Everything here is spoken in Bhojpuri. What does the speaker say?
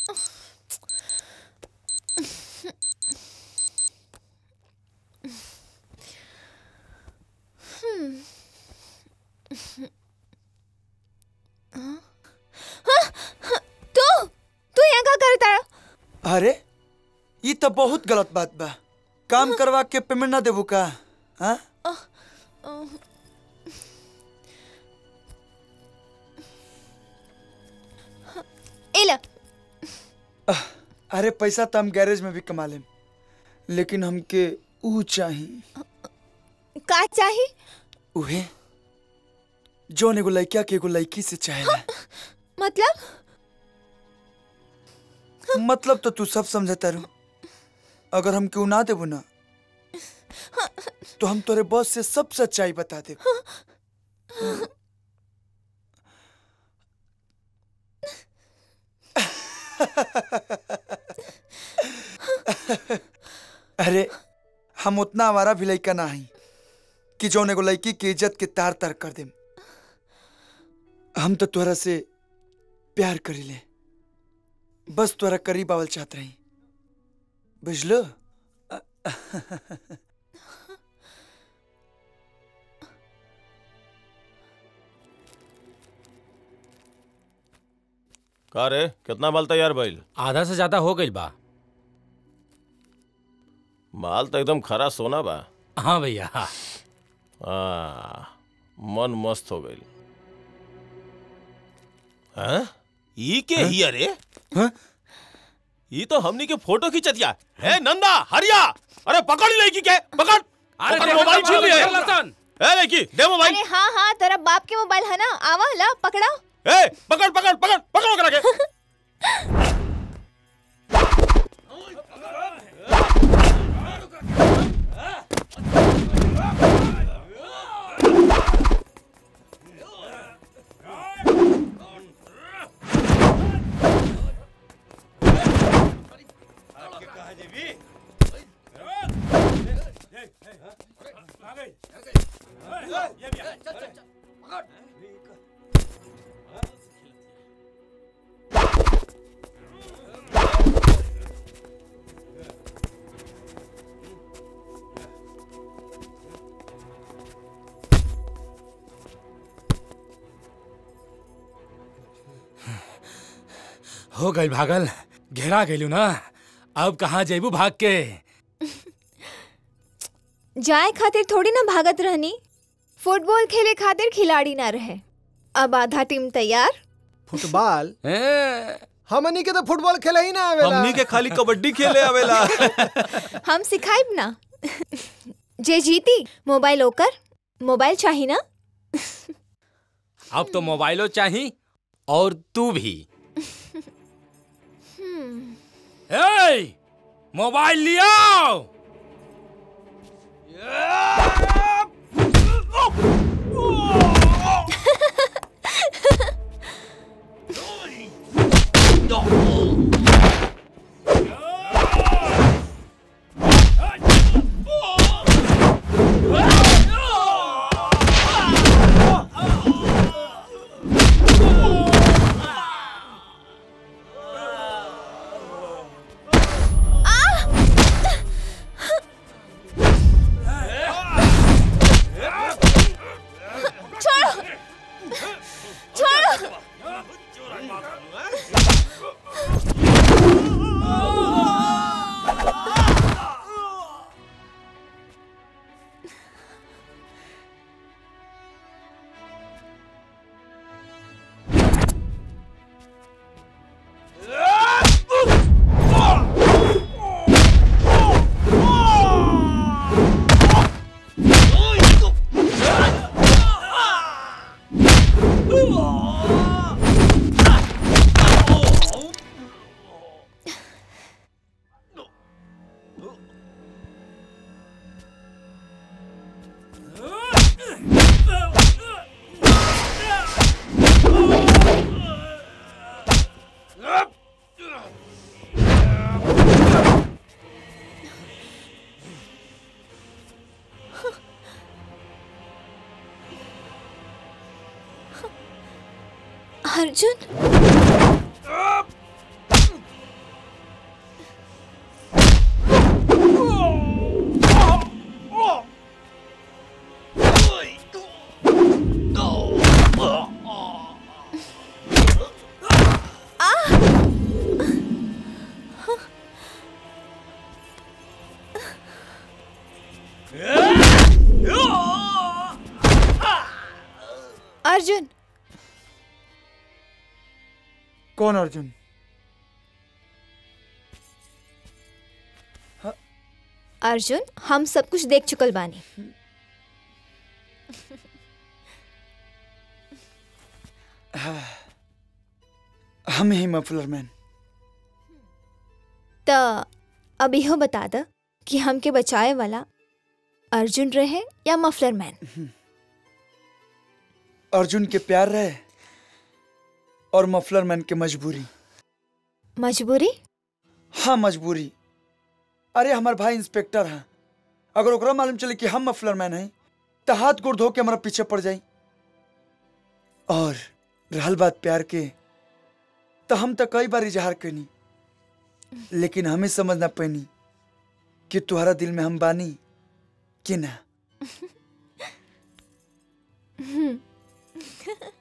तू तू यहाँ का करता रहा अरे ये तो बहुत गलत बात बा काम करवा के पेमेंट ना देबू का हाँ एला अरे पैसा तो हम गैरेज में भी कमा लेम लेकिन हमके ऊ चाही का चाही उहे जोन एगो लड़का के एगो लड़की से चाहेला मतलब मतलब तो तू सब समझता रू अगर हम क्यों ना देबू ना तो हम तोरे बॉस से सब सच्चाई बता दे अरे हम उतना हमारा भी लड़का ना हई कि जौन एगो लड़की की इज्जत के तार तार कर देम हम तो तोरा से प्यार करीले बस तोरा करीब आवल चाहत रही बुझलो का रे कितना माल तैयार भइल आधा से ज्यादा हो गई बा माल तो एकदम खरा सोना बा हाँ भैया आ, मन मस्त हो गई हैं? ई के ही अरे हाँ? ई तो हमनी के फोटो खींचतिया है नंदा हरिया अरे पकड़ ली लड़की के पकड़ अरे पकड़ देखो मोबाइल तो छीन लिए देखो लसन। ए लड़की दे मोबाइल अरे हाँ हाँ तेरा बाप के मोबाइल है ना आवा ला पकड़ा ए पकड़ पकड़ पकड़ पकड़ो करा के हो गई भागल घेरा गेलू ना अब कहाँ जेबू भाग के जाए खातिर थोड़ी ना भागत रहनी फुटबॉल खेले खातिर खिलाड़ी ना रहे अब आधा टीम तैयार फुटबॉल ए, हमनी के तो फुटबॉल खेले ही ना आवेला हमनी के खाली कबड्डी खेले आवेला हम सिखाइब ना जे जीती मोबाइल ओकर मोबाइल चाही ना अब तो मोबाइलो चाही और तू भी ए, मोबाइल लियो छोड़ो छोड़ो अर्जुन कौन अर्जुन अर्जुन हम सब कुछ देख चुकल बानी हम ही मफलर मैन त अब इहो बता द कि हमके बचाए वाला अर्जुन रहे या मफलर मैन अर्जुन के प्यार रहे और मफलर मैन के मजबूरी मजबूरी हाँ मजबूरी अरे हमार भाई इंस्पेक्टर है अगर ओकरा मालूम चले कि हम मफलर मैन हैं तो हाथ गोड़ धो के हमारा पीछे पड़ जाई और रहल बात प्यार के तो हम तो कई बार इजहार कैनी लेकिन हमें समझ ना पैनी कि तुम्हारा दिल में हम बानी कि ना